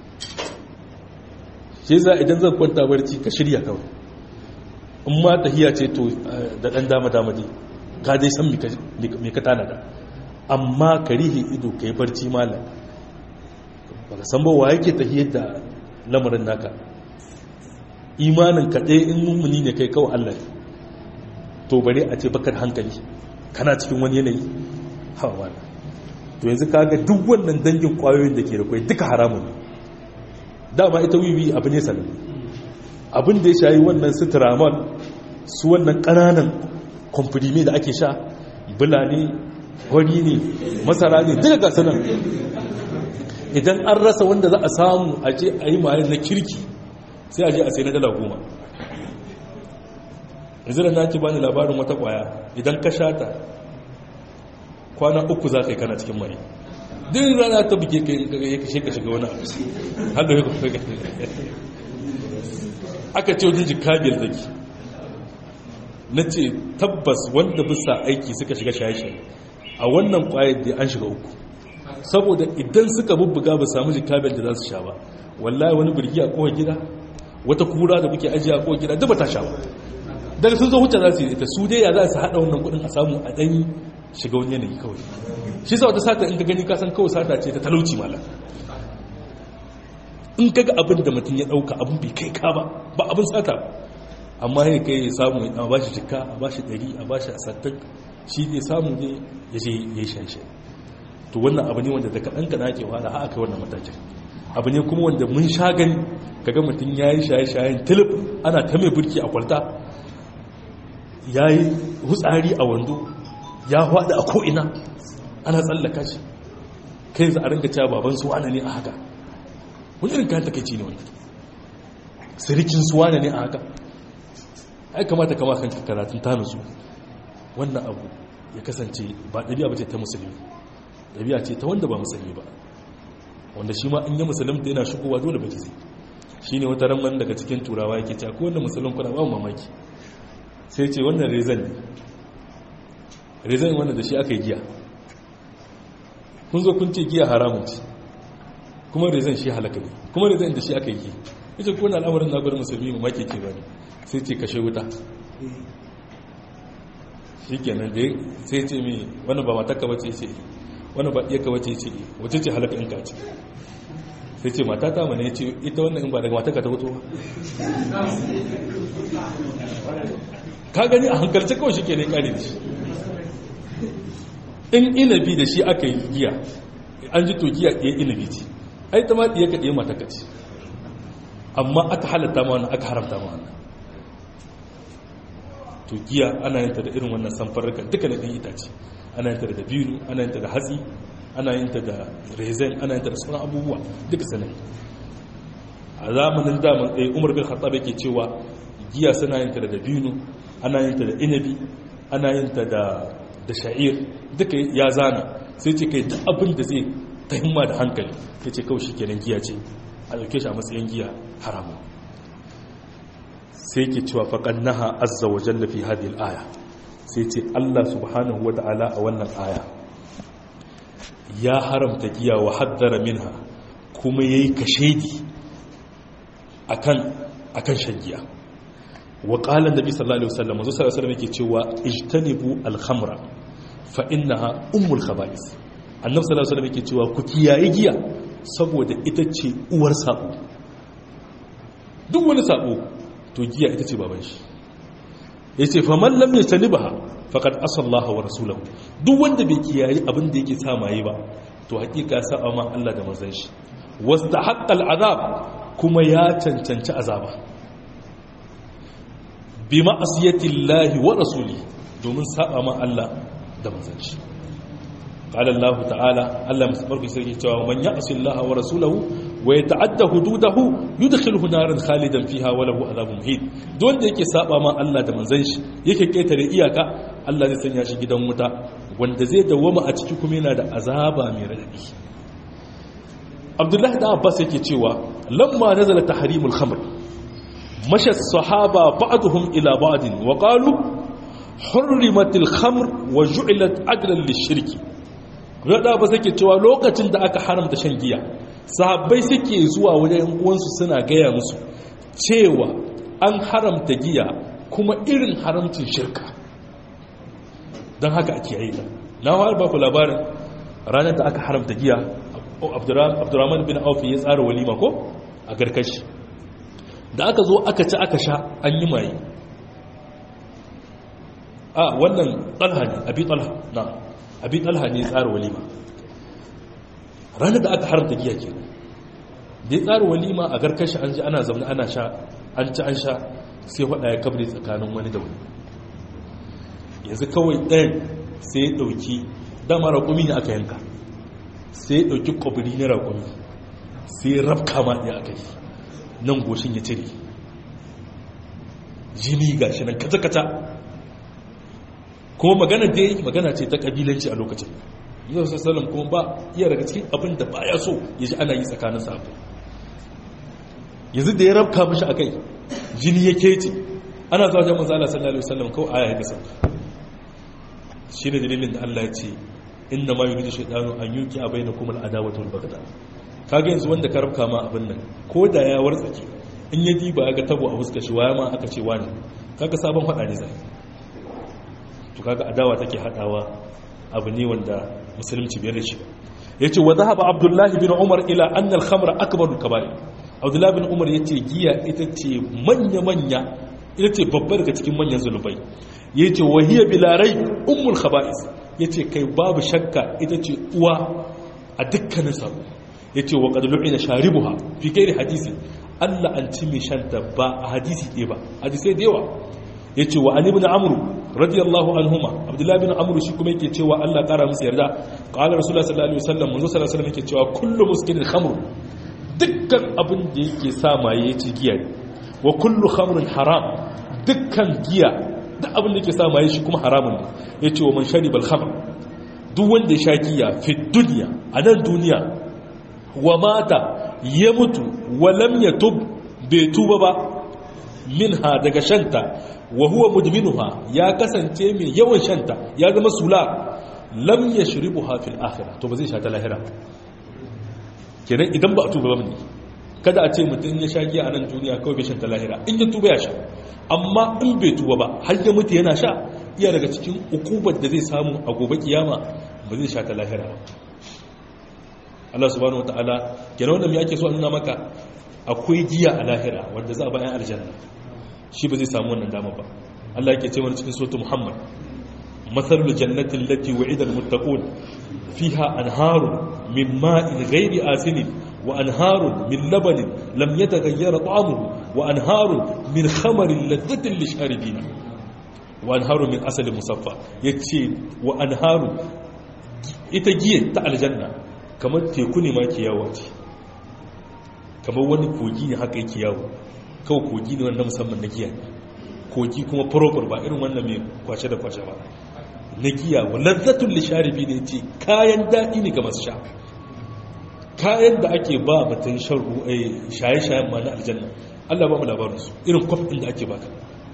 shi za idan zan kwanta barci ka shirya kawai in ma tahiya ce to da dan dama dama dai ka dai san me ka tanada amma ka rihe ido ka yi barci malam ba ka san ba wa yake tahiyar da lamarin naka imanin ka ɗaya in mummuni ne kai kawai Allah to bare a ce bakar hankali kana cikin wani yanayi hawa wala to yanzu kaga duk wannan dangin kwayoyin da ke da kwai duka haramun dama ita wiwi abu ne sanin abin da ya shayi wannan su tiramal su wannan ƙananan kwamfudimi da ake sha bula ne wani ne masara ne duka gasa nan idan an rasa wanda za a samu a je a yi mayan na kirki sai a je a sai na dala goma yanzu da na ki bani labarin wata kwaya idan ka sha ta kwana uku za ka yi kana cikin mai din rana ta buke ya kashe ka shiga wani abu har da ya kuma aka ce wajen jikabiyar zaki na ce tabbas wanda bisa aiki suka shiga shaye-shaye a wannan kwayar da an shiga uku saboda idan suka bubbuga ba samu jikabiyar da za su sha ba wallahi wani birgi a kowa gida wata kura da muke ajiye a kowa gida duk ba ta sha ba daga sun zo huta za su yi ita su dai ya za su haɗa wannan kuɗin a samu a ɗanyi shiga wani yanayi kawai shi sa wata sata in ka gani kasan kawai sata ce ta talauci mala in kaga abin da mutum ya ɗauka abin bai kai ka ba ba abin sata ba amma ya kai ya samu a bashi jika a bashi ɗari a bashi a sattin shi ne samu ne ya je ya yi shanshe to wannan abu ne wanda da kaɗan ka nake wahala har aka wannan matakin abu ne kuma wanda mun sha gani kaga mutum ya yi shaye-shayen tilip ana ta mai burki a kwalta ya yi hutsari a wando ya hwada a ko'ina ana tsallaka shi kai za a ringa cewa baban su wane ne a haka wani irin kayan takaici ne wani sirikin su wane ne a haka ai kamata kama kan karatun ta nutsu wannan abu ya kasance ba ɗabi'a ba ce ta musulmi ɗabi'a ce ta wanda ba musulmi ba wanda shi ma in yi musulunta yana shigowa dole ba zai shi ne wata ramar daga cikin turawa yake cewa ko wanda musulun kuna ba mamaki sai ce wannan rezan ne rezan wanda da shi aka yi giya kun zo kun ce giya haramun ce kuma rezan shi halaka ne kuma rezan da shi aka yi ita ko na al'amarin na gwada musulmi mu make ke bane sai ce kashe wuta shi kenan da sai ce mi wani ba matakka bace ce wani ba iya kawace ce wace ce halaka in ka ce sai ce mata ta mana ya ce ita wannan in ba daga matakka ta fito ba ka gani a hankalce kawai shi ke ne kare da shi in inabi da shi aka yi giya an ji to giya ɗaya inabi ce ai ta ma ɗaya ka ɗaya matakka ce amma aka halatta ma wannan aka haramta ma wannan to giya ana yin ta da irin wannan samfarrukan duka da ɗin itace ana yin ta da dabino ana yin ta da hatsi ana yin ta da rezen ana yin ta da sauran abubuwa duka sanin a zamanin daman ɗaya umar bin khattab yake cewa giya suna yin ta da dabino ana yin ta da inabi ana yin ta da da sha'ir duka ya zana sai ce kai duk abin da zai ta himma da hankali ya ce kawai shi kenan giya ce a ɗauke shi a matsayin giya haramun sai ke cewa faƙan naha azza wa jalla fi hadhihi aya sai ce Allah subhanahu wa ta'ala a wannan aya ya haramta giya wa haddara minha kuma yayi kashedi akan akan shan giya wa qala annabi sallallahu alaihi wasallam manzo sallallahu alaihi wasallam yake cewa ijtanibu al-khamra fa innaha ummul khaba'is annabi sallallahu alaihi wasallam yake cewa ku kiyaye giya saboda ita ce uwar sabo duk wani sabo to giya ita ce baban shi ya ce faman lam ya tani ba faƙad asallaha wa rasulahu duk wanda bai kiyaye abin da yake samaye ba to haƙiƙa sa'a ma Allah da manzon shi wasta haqqal azab kuma ya cancanci azaba bi ma'asiyati llahi wa rasuli domin sa'a ma Allah da manzon shi قال الله تعالى الله مسبرك سيكي cewa man ya'si Allah wa rasulahu wa yata'adda hududahu yudkhiluhu naran khalidan fiha wa lahu adhabun muhin don da yake saba ma Allah da manzon shi yake ketare iyaka Allah zai sanya shi gidan wuta wanda zai dawama a ciki kuma yana da azaba mai radadi Abdullahi da Abbas yake cewa lamma nazala tahrimul khamr masha as-sahaba ba'dhum ila ba'd wa qalu hurrimatil khamr wa ju'ilat adlan lish-shirki rada ba suke cewa lokacin da aka haramta shan giya sahabbai suke zuwa wajen uwansu suna gaya musu cewa an haramta giya kuma irin haramcin shirka don haka ake yi ta na har ba ku labarin ranar da aka haramta giya abdurrahman bin aufi ya tsara walima ko a garkashi da aka zo aka ci aka sha an yi maye a wannan talha ne abi talha na abin talha ne tsara walima ranar da aka haramta giya ke da ya tsara walima a garkashi an ji ana zaune ana sha an ci an sha sai faɗa ya kabri tsakanin wani da wani yanzu kawai ɗayan sai ya ɗauki dama raƙumi ne aka yanka sai ya ɗauki ƙwabiri na raƙumi sai ya rafka ma ɗaya aka yi nan goshin ya cire jini ga shi nan kata-kata kuma magana da yi magana ce ta kabilanci a lokacin yau sassalam kuma ba iya daga cikin abin da ba ya so ya ji ana yi tsakanin sabu yanzu da ya rabka mashi a kai jini ya kece ana zuwa jan manzala sallallahu alaihi wasallam kawai aya ya gasa shi ne dalilin da Allah ya ce inna ma yuridu shaytanu an yuki a baina kuma al'adawatu wal bagda kaga yanzu wanda ka rabka ma abin nan ko da ya wartsake in ya diba ya ga tabo a fuskar shi waya ma aka ce wani kaga sabon fada ne zai to kaga adawa take hadawa abu ne wanda musulunci bai rishi yace wa dhahaba abdullahi bin umar ila anna al-khamra akbarul kaba'ir abdullahi bin umar yace giya ita ce manya manya ita ce babbar daga cikin manyan zulubai yace wa hiya bilarai ummul khaba'is yace kai babu shakka ita ce uwa a dukkanin sabo yace wa qad lu'ina sharibuha fi ghairi hadisi Allah an ci mai shanta ba a hadisi ɗaya ba hadisai da yawa yace wa ali ibn amru radiyallahu anhuma abdullahi bin amru shi kuma yake cewa Allah kara musu yarda qala rasulullah sallallahu alaihi wasallam manzo sallallahu alaihi wasallam yake cewa kullu muskirin khamr dukkan abin da yake sa maye yace giya ne wa kullu khamrin haram dukkan giya duk abin da yake sa maye shi kuma haramun ne yace wa man shariba al-khamr duk wanda ya sha giya fi dunya a nan duniya wa mata ya mutu wa lam yatub bai tuba ba minha daga shanta wa huwa mudminuha ya kasance mai yawan shanta ya zama sula lam yashribuha fil akhirah to ba zai sha ta lahira kenan idan ba a tuba ba ne kada a ce mutum ya sha giya a nan duniya kawai bai shan ta lahira in ya tuba ya sha amma in bai tuba ba har ya mutu yana sha iya daga cikin ukubar da zai samu a gobe kiyama ba zai sha ta lahira ba Allah subhanahu wataala kenan wanda me ake so a nuna maka akwai giya a lahira wanda za a bayan aljanna shi ba zai samu wannan dama ba Allah yake ce mana cikin suratul Muhammad mathalul jannati allati wa'ida almuttaqun fiha anharun min ma'in ghairi asinin wa anharun min labanin lam yataghayyar ta'amuhu wa anharun min khamarin ladhatin lisharibina wa anharun min asalin musaffa yace wa anharun ita giya ta aljanna kamar teku ne ma ke yawo ce kamar wani kogi ne haka yake yawo kawai kogi ne wanda musamman na giya kogi kuma proper ba irin wannan mai kwace da kwace ba na giya wa lazzatun lisharibi ne ce kayan daɗi ne ga masu sha kayan da ake ba mutum shan shaye-shayen ma na aljanna allah ba mu labarinsu irin kwaf ɗin da ake baka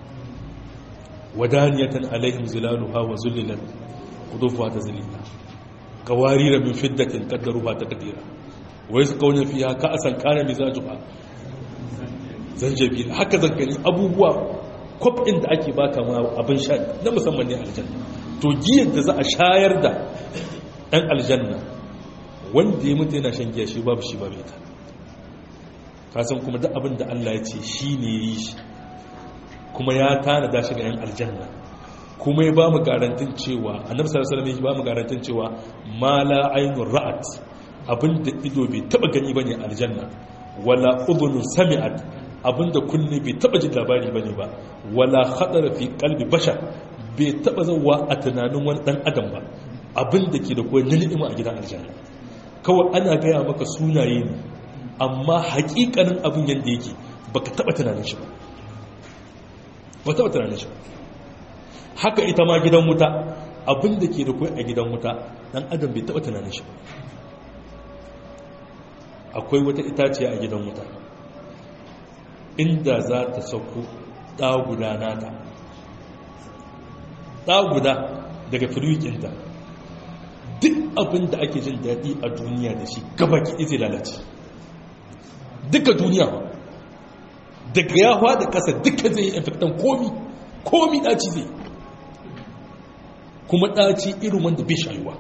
wadaniyatan alaihim zilaluha wa zullilan kudufuwa ta zilila kawarira min fiddatin kaddaruha ta kadira wai su kaunin fiya ka asan kana mizajuha zanjabil haka zangani abubuwa kwafin da ake baka ma abin sha na musamman ne aljanna to giyar da za a shayar da ɗan aljanna wanda ya mutu yana shan giya shi babu shi babu ita kasan kuma duk abin da Allah ya ce shi ne yi shi kuma ya tana da shi ga yan aljanna kuma ya ba mu garantin cewa annabi sallallahu alaihi wasallam ya ba mu garantin cewa ma la aynur ra'at abinda ido bai taba gani bane aljanna wala udhun sami'at abinda kunne bai taba jin labari bane ba wala khatara fi qalbi bashar bai taba zawa a tunanin wani dan adam ba abinda ke da koyi ni'ima a gidan aljanna kawai ana gaya maka sunaye ne amma hakikanin abin yanda yake baka taba tunanin shi ba ba taba tunanin shi ba haka ita ma gidan wuta abinda ke da koyi a gidan wuta dan adam bai taba tunanin shi ba akwai wata itaciya a gidan wuta inda za ta sauko ɗaguda nata ɗaguda daga firwikinta duk abin da ake jin daɗi a duniya da shi gabaki izai lalace duka duniya daga yawa da ƙasa duka zai yi infektan komi komi ɗaci zai kuma ɗaci irin wanda bai shayuwa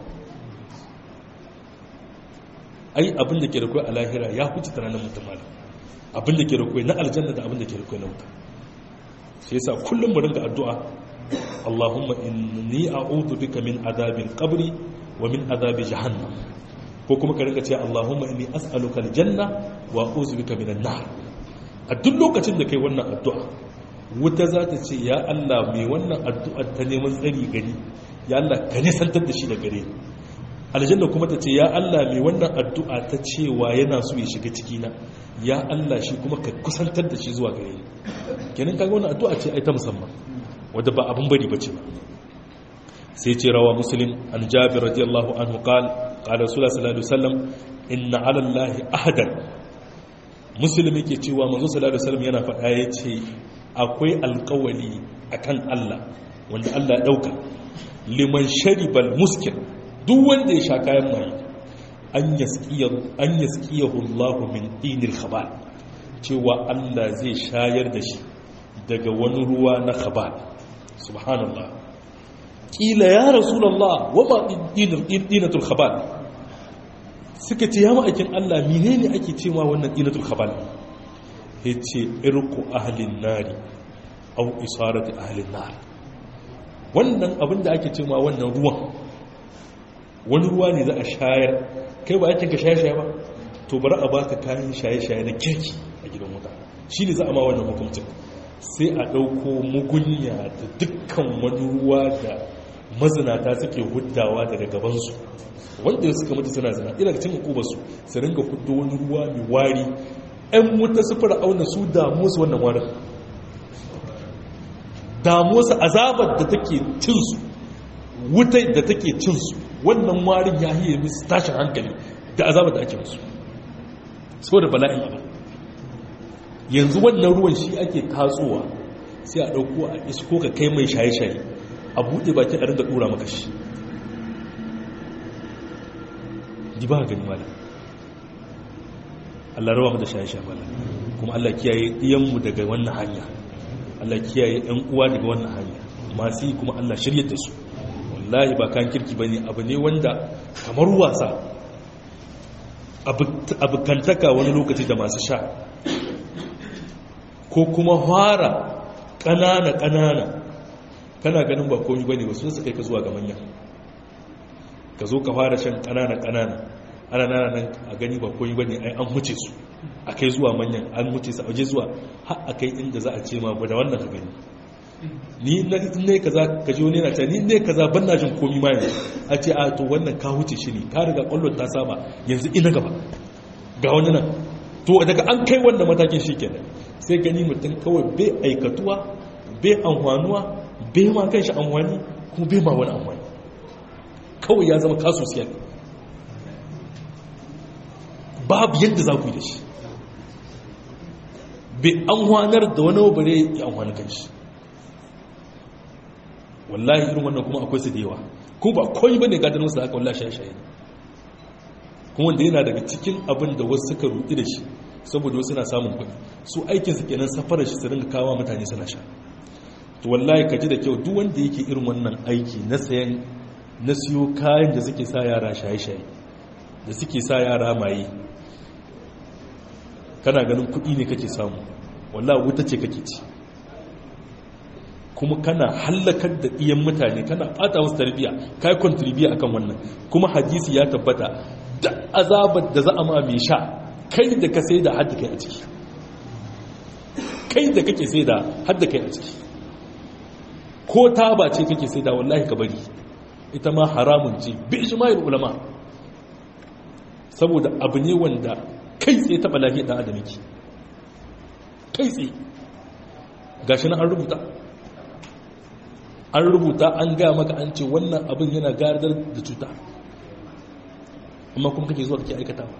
ai abin da ke da kai a lahira ya huce tunanin mutum malam abin da ke da kai na aljanna da abin da ke da kai na wuta sai yasa kullum mu ringa addu'a Allahumma inni a'udhu bika min adhabil qabri wa min adhabi jahannam ko kuma ka ringa cewa Allahumma inni as'aluka aljanna wa a'udhu bika minan nar a duk lokacin da kai wannan addu'a wuta za ta ce ya Allah mai wannan addu'ar ta neman tsari gani ya Allah ka nisantar da shi da gare ni aljanna kuma ta ce ya Allah mai wannan addu'a ta cewa yana so ya shiga cikina ya Allah shi kuma ka kusantar da shi zuwa gare ni kenan kaga wannan addu'a ce ai ta musamman wadda ba abin bari bace ba sai ce rawa muslim an jabir radiyallahu anhu qal qala rasulullah sallallahu alaihi wasallam inna ala allahi ahadan muslim yake cewa manzo sallallahu alaihi wasallam yana faɗa yace akwai alƙawali akan Allah wanda Allah ya dauka liman sharibal muskil duk wanda ya sha kayan mai an yaskiyahu Allah min dinil khabal cewa Allah zai shayar da shi daga wani ruwa na khabal subhanallah kila ya rasulullah wa ma dinatul khabal suka ce ya ma'aikin Allah menene ake cewa wannan dinatul khabal yace irqu ahlin nari aw isarati ahlin nar wannan abinda ake cewa wannan ruwan wani ruwa ne za a shayar kai ba ake ka shaye-shaye ba to bari a baka kayan shaye-shaye na kirki a gidan wuta shi ne za a ma wannan hukuncin sai a ɗauko mugunya da dukkan wani ruwa da mazinata suke huddawa daga gabansu wanda suka mutu suna zina ina cin hukubarsu su ringa huddo wani ruwa mai wari 'yan wuta su fara auna su damu su wannan warin damu su azabar da take cinsu wutai da take cinsu wannan warin ya yi musu tashin hankali da azabar da ake musu so da bala'in abin yanzu wannan ruwan shi ake tatsowa sai a ɗauko a isko ka kai mai shaye-shaye a buɗe baki a ringa ɗura maka shi di ba gani mala Allah rawa mu da shaye-shaye mala kuma Allah kiyaye ɗiyanmu daga wannan hanya Allah kiyaye ɗan uwa daga wannan hanya masu yi kuma Allah shirya da su wallahi ba kan kirki ba ne abu ne wanda kamar wasa abokantaka wani lokaci da masu sha ko kuma fara ƙanana-ƙanana kana ganin ba komi ba ne wasu su kai ka zuwa ga manya ka zo ka fara shan ƙanana-ƙanana ana nana nan a gani ba komi ba ne ai an muce su a kai zuwa manyan an muce su a waje zuwa har a kai inda za a ce ma da wannan ka gani ni ne kaza ka ji wani yana ta ni ne kaza ban na jin komi ma yanzu a ce a to wannan ka huce shi ne ka riga kwallon ta saba yanzu ina gaba ga wani nan to daga an kai wannan matakin shi kenan sai gani mutum kawai bai aikatuwa bai amfanuwa bai ma kan shi amfani kuma bai ma wani amfani kawai ya zama kaso siyar babu yadda za ku yi da shi bai amfanar da wani bare ya amfani kan shi wallahi irin wannan kuma akwai su da yawa kuma ba koyi bane gadon wasu da aka wallahi shaye-shaye ne kuma wanda yana daga cikin abin da wasu suka rudi da shi saboda wasu na samun kuɗi su aikinsu kenan safarar shi su ringa kawo mutane suna sha to wallahi ka ji da kyau duk wanda yake irin wannan aiki na sayan na siyo kayan da suke sa yara shaye-shaye da suke sa yara maye kana ganin kuɗi ne kake samu wallahi wuta ce kake ci kuma kana hallakar da iyan mutane kana fata wasu tarbiya kai kontribiya akan wannan kuma hadisi ya tabbata da azabar da za a ma mai sha kai da ka sai da hadda kai a ciki kai da kake sai da hadda kai a ciki ko taba ce kake sai da wallahi ka bari ita ma haramun ce bi ijma'il ulama saboda abu ne wanda kai tsaye taɓa lafiyar ɗan adam yake kai tsaye gashi na an rubuta an rubuta an gaya maka an ce wannan abin yana gardar da cuta amma kuma kake zuwa kake aikatawa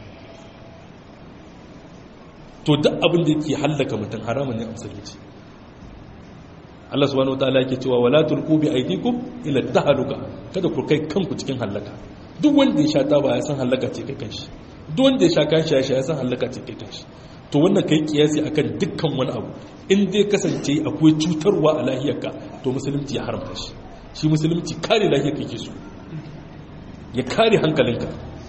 to duk abin da yake hallaka mutum haramun ne a musulunci Allah subhanahu wataala yake cewa wala tulqu bi aydikum ila tahaluka kada ku kai kanku cikin halaka duk wanda ya sha taba ya san halaka ce kai kanshi duk wanda ya sha kan shaye ya san halaka ce kai kanshi to wannan kai kiyasi akan dukkan wani abu in dai kasance akwai cutarwa a lahiyarka to musulunci ya haramta shi shi musulunci kare lahiyarka yake so ya kare hankalinka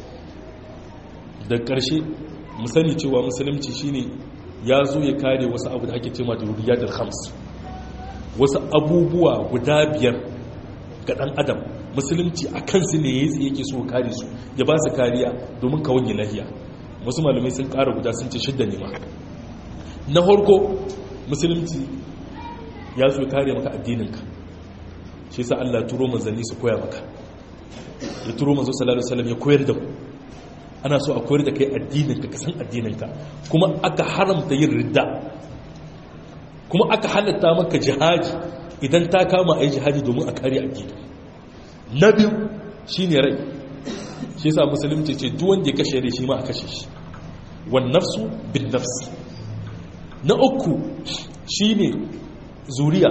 da ƙarshe mu sani cewa musulunci shine ya zo ya kare wasu abu da ake cewa dururiyatul khams wasu abubuwa guda biyar ga ɗan adam musulunci a kansu ne ya yake so kare su ya ba su kariya domin ka wani lahiya wasu malamai sun ƙara guda sun ce shidda ne ma na harko musulunci ya zo kare maka addininka shi sa Allah turo manzanni su koya maka ya turo manzo sallallahu alaihi wasallam ya koyar da mu ana so a koyar da kai addininka ka san addininka kuma aka haramta yin ridda kuma aka halatta maka jihadi idan ta kama a yi jihadi domin a kare addini na biyu shi ne rai shi sa musulunci ce duwanda ya kashe rai shi ma a kashe shi wan nafsu bin nafsi na uku shi ne zuriya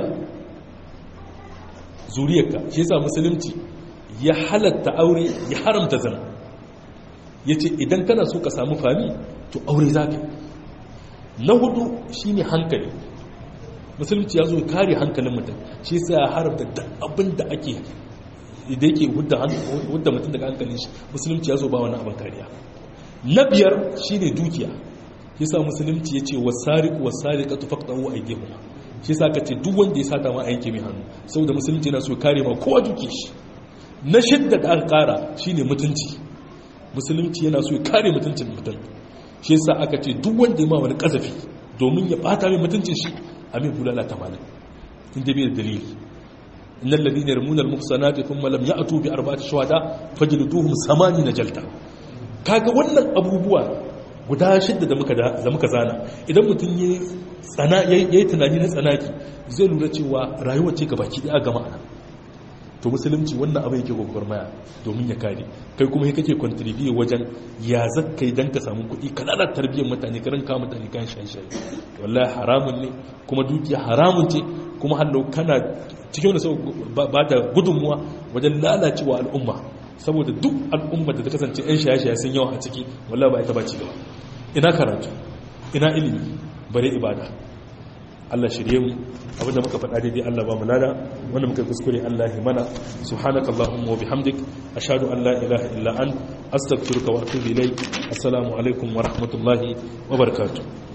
zuriyarka shi sa musulunci ya halatta aure ya haramta zana ya ce idan kana so ka samu fami to aure za ka na hudu shi ne hankali musulunci ya zo kare hankalin mutum shi sa ya haramta da abin da ake da yake hudda mutum daga hankalin shi musulunci ya zo ba wani abin kariya na biyar shi ne dukiya shi sa musulunci ya ce wasariku wasarika tufaqtahu aydihum shi sa ka ce duk wanda ya sata ma a yanke mai hannu saboda musulunci yana so kare ma kowa duke shi na shidda da aka kara shine mutunci musulunci yana so ya kare mutuncin mutum shi yasa aka ce duk wanda ya ma wani kazafi domin ya bata mai mutuncin shi a mai bulala tamanin inda bai da dalili innal ladina yarmuna al muhsanati thumma lam ya'tu bi arba'ati shuhada fajliduhum samani jalta kaga wannan abubuwa guda shidda da muka da muka zana idan mutum ya tsana yayi tunani na tsanaki zai lura cewa rayuwar ce gabaki daya gama ana to musulunci wannan abu yake gwagwarmaya domin ya kare kai kuma kake contribute wajen ya zakkai dan ka samu kuɗi ka lalata tarbiyyar mutane ka ranka mutane kan shaye-shaye wallahi haramun ne kuma dukiya haramun ce kuma hallau kana cikin wanda sau ba da gudunmuwa wajen lalacewa al'umma saboda duk al'umma da ta kasance 'yan shaye-shaye sun yawa a ciki wallahi ba ita ba ci gaba ina karatu ina ilimi bare ibada Allah shirye mu abinda muka faɗa daidai Allah ba mu lada wanda muka kuskure Allah ya mana subhanaka allahumma wa bihamdik ashhadu an la ilaha illa ant astaghfiruka wa atubu ilayk assalamu alaikum wa rahmatullahi wa barakatuh